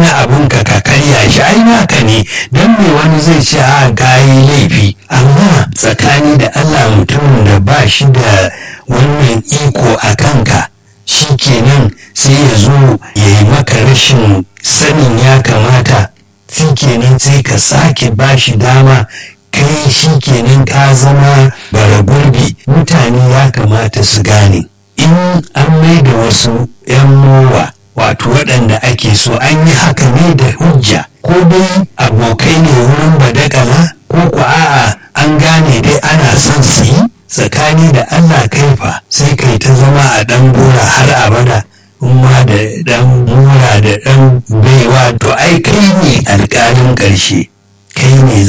abun ka ka karya shi ai naka ne don me wani zai ce a kayi laifi amma tsakani da allah mutumin da ba shi da wannan iko a kanka shi kenan sai ya zo ya yi maka rashin sanin ya kamata shi kenan sai ka sake ba shi dama kai shi kenan ka zama bara gurbi mutane ya kamata su gane in an mai da wasu 'yan mowa wato waɗanda ake so an yi haka ne da hujja ko dai abokai ne wurin badakala ko ku a'a an gane dai ana son su yi tsakani da allah kaifa sai kai ta zama a ɗan gora har abada ma da ɗan mura da ɗan baiwa to ai kai ne alƙalin ƙarshe kai ne